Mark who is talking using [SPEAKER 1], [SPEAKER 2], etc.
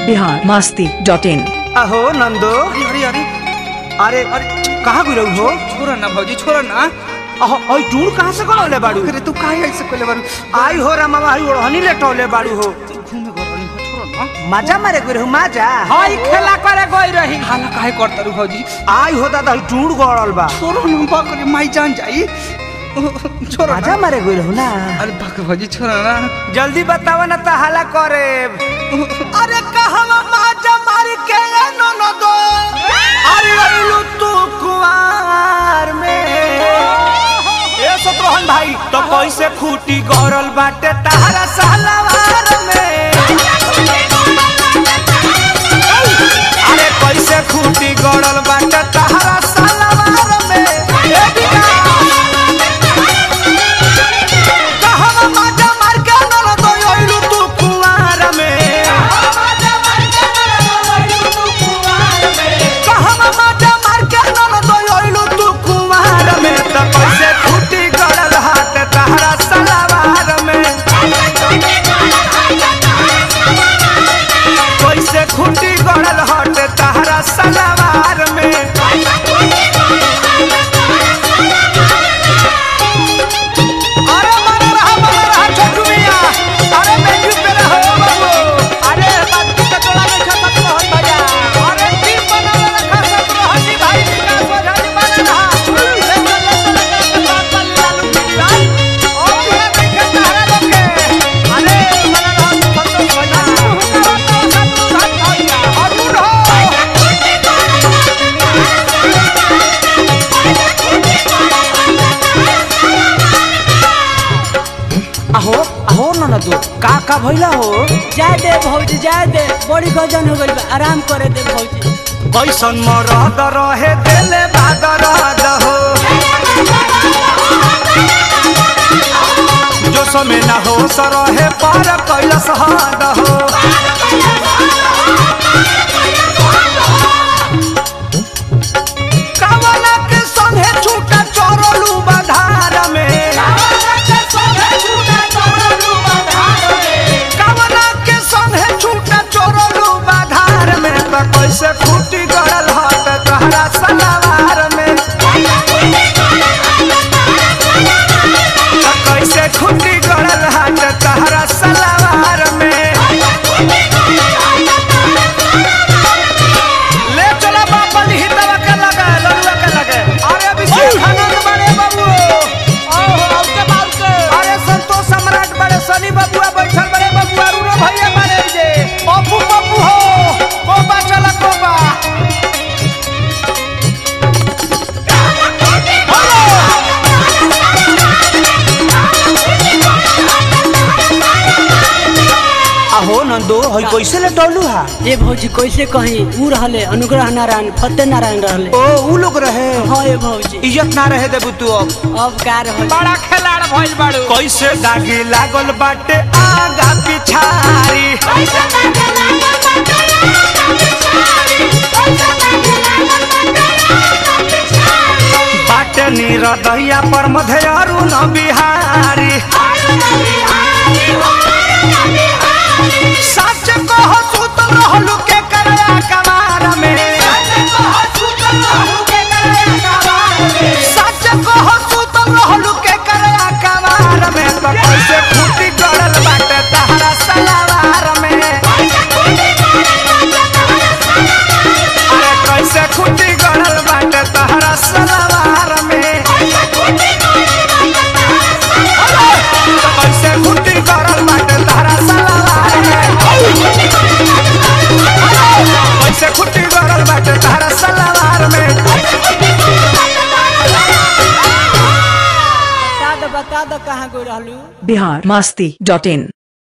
[SPEAKER 1] Bihar Masti dot in
[SPEAKER 2] अहो नंदो
[SPEAKER 3] अरे अरे अरे
[SPEAKER 2] अरे अरे कहाँ गिरौ हो
[SPEAKER 3] छोरा ना भौजी छोरा ना
[SPEAKER 2] अहो ओइ टूर कहाँ से करौले बाड़ू
[SPEAKER 3] अरे तू काहे ऐसे कोले बारू
[SPEAKER 2] आई हो रामा आई ओढ़नी लेटौले बाड़ू हो
[SPEAKER 3] घूमे गरनी हो छोरा ना
[SPEAKER 2] मजा मारे गिरौ मजा
[SPEAKER 4] हई खेला करे गई रही
[SPEAKER 3] हाला काहे करता रू भौजी
[SPEAKER 2] आई हो दादा टूर गड़ल बा
[SPEAKER 3] छोरा ना बाकरे माई जान जाई छोरा
[SPEAKER 2] मजा
[SPEAKER 3] ना
[SPEAKER 2] मारे गिरौ ना
[SPEAKER 3] अरे बाक भौजी छोरा ना
[SPEAKER 2] जल्दी बतावा ना त हाला करे अरे कहवा मजा मार के न दो अरे अइलू तू कुआर में ए सतरोहन भाई तो कैसे खूटी गड़ल बाटे तारा सालावार में अरे कैसे खूटी गड़ल बाटे तारा सालावार में ए बिना कहवा मजा मार के न दो अइलू तू कुआर में कहवा मजा मार के न दो अइलू तू कुआर में त कैसे खूटी गड़ल हाथ तारा सालावार में कैसे खूटी गड़ल हट तारा सलावार में अरे मन रहा मन रहा छोटू मिया अरे बेंजू पे रहो बाबू
[SPEAKER 4] अरे बात के टोला में खत्म तो हई भैया
[SPEAKER 2] अरे टीम बना रखा सब रहनी भाई विकास वधानी बना रहा ले ले ले ले बात कर लालू मिया और ये देखे तारा लोग के अरे मन रहा संतोष भैया संतोष भैया अरुण हो अहो अहो ननदू का का भइला हो
[SPEAKER 4] जाए दे भौजी जाए दे बड़ी गजन हो गई बा आराम करे दे भौजी
[SPEAKER 2] कैसन मरद रहे देले बादरद हो जो समय न हो सरहे पर कैलस हद हो कवना के संगे छूटा चोरलू बधार में कवना के संगे छूटा चोरलू बधार में त कैसे फूटी गड़ल हट तहरा सलावार में त कैसे खूटी गड़ल हट तहरा सलावार में ले चला बापा हितवा के लगे लड़ुआ के लगे अरे अभिषेक आनंद बड़े बाबू ओहो औके बाबू अरे संतोष सम्राट बड़े सनी बाबूआ बैठल बड़े बाबू अरुण भैया बड़े जे पप्पू पप्पू हो कोबा चला कोबा अहो नंदो हई कैसे ले डोलू हा
[SPEAKER 4] ए भौजी कैसे कहीं ऊ रहले अनुग्रह नारायण फतेह नारायण रहले
[SPEAKER 2] ओ ऊ लोग रहे
[SPEAKER 4] हाँ ए भौजी
[SPEAKER 2] इज्जत ना रहे देबू तू अब
[SPEAKER 4] अब का रहल
[SPEAKER 3] बड़ा खिलाड़ भइल बाड़ू
[SPEAKER 2] कैसे दागी लागल बाटे आगा पिछारी बाटे नीरदैया पर मधेयरू न बिहारी सच कह सुत रहलू के करया कमार में सच कह सुत रहलू के कमार में तो कैसे फूटी गड़ल बाटे तहरा सलावार में अरे कैसे खूटी गड़ल बाटे तहरा सलावार में तो कैसे खूटी गड़ल बाटे तहरा सलावार में कैसे खूटी गड़ल बाटे तहरा सलावार में
[SPEAKER 4] बता दो बता दो कहाँ गई रहलू
[SPEAKER 1] बिहार मास्ती डॉट इन